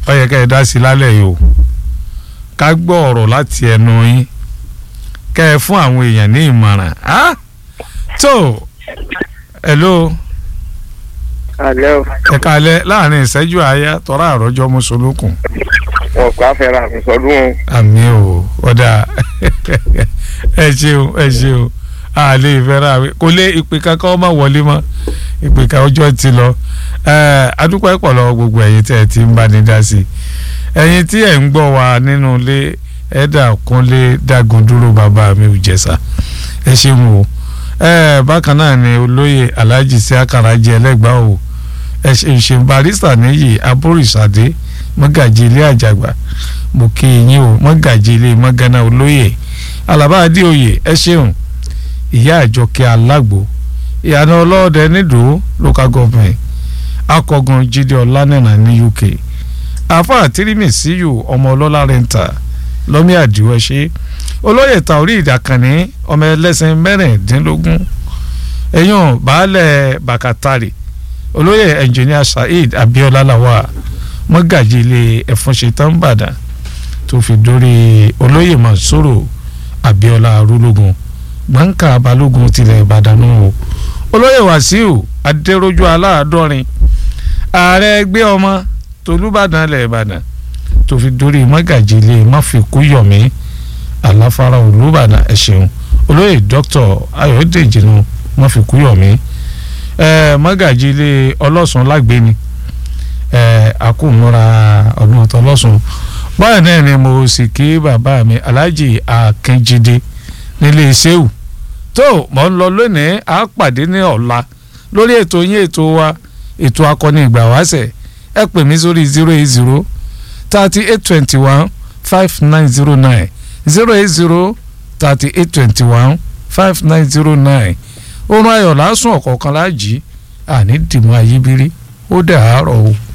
ó yẹ kẹ́ ẹ dá sí lálẹ́ yìí o ká gbọ́ ọ̀rọ̀ láti ẹnu yín kẹ́ ẹ fún àwọn èèyàn ní ìmọ̀ràn á tó hello alẹ́ o ẹ kalẹ̀ láàrin ìṣẹ́jú àáyá tọ́ra àròjọ mùsùlùkùn wọn kò àfẹ́rẹ́ àfẹ́sọ́dún o. àmì o ọ̀dà ẹ ṣeun ẹ ṣeun a lè fẹ́ràn àwẹ̀ kò lé ìpè kankan ọmọ wọlé mọ́ ìpè kan ọjọ́ ti lọ adúpẹ́ pọ̀ lọ gbogbo ẹ̀yin tẹ́ ẹ ti ń bá ní dá sí i ẹ̀yin tí ẹ̀ ń gbọ́ wa nínú ilé ẹ̀dà kúnlé dágun dúró bàbá mi ò jẹ̀sà ẹ ṣeun o bákan náà ni olóyè alhaji sí akaraji ẹlẹ́gbàá o ẹ ṣeun barista níyì aborísàdé mọ́gàjì ilé àjàgbà mo kí yín o mọ́gàjì ilé mọ́gánná olóyè alaba adéoyè ẹ ṣeun ìyá àjọkẹ́ alágbo ìyànà ọlọ́ọ̀dẹ nídòó local government akọgun jíde ọlánìnà ní uk afa tirimi síyù ọmọ ọlọ́lá rẹ̀ǹtà lọ́mí àdìwọ́ ṣe olóyè taori ìdàkànní ọmọ ẹlẹ́sìn mẹ́rìndínlógún ẹ̀yàn baálẹ̀ bàkàtàrì olóyè ẹnjìníà saheed abiola lawa mọ́gàjì ilé ẹ̀fúnṣetán ìbàdàn tó fi dórí olóyè mansuru abiola arúlógún gbọ̀ǹkà balógun tilẹ̀ ìbàdàn nù o olóyè wàsíù adéròjú aláàdọ́rin ààrẹ ẹgbẹ́ ọmọ tolúbàdàn ilẹ̀ ìbàdàn tó fi dórí mọ́gàjì ilé máfikúyọ̀mí aláfárá olúbàdàn ẹ ṣeun olóyè dr ayọ̀dèjì nù máfikúyọ̀mí mọ́gàjì ilé ọlọ́sùn lágbèéni àkùnmọ́ra ọdún ọ̀tọ̀ ọlọ́sùn báyìí náà ni mo sì kí bàbá mi alhaji akínjídé nílé iṣẹ́wù tó mọ̀ ń lọ lónìí á pàdé ní ọ̀la lórí ètò yín ètò wa ètò akọni ìgbà wáṣẹ̀ ẹ pè mí sórí zero eight zero thirty eight twenty one five nine zero nine zero eight zero thirty eight twenty one five nine zero nine oorun ayọ̀ lásùn ọ̀kọ̀ọ̀kan láàjì àní dìmọ̀ ayíbírí ó dàárọ̀ o.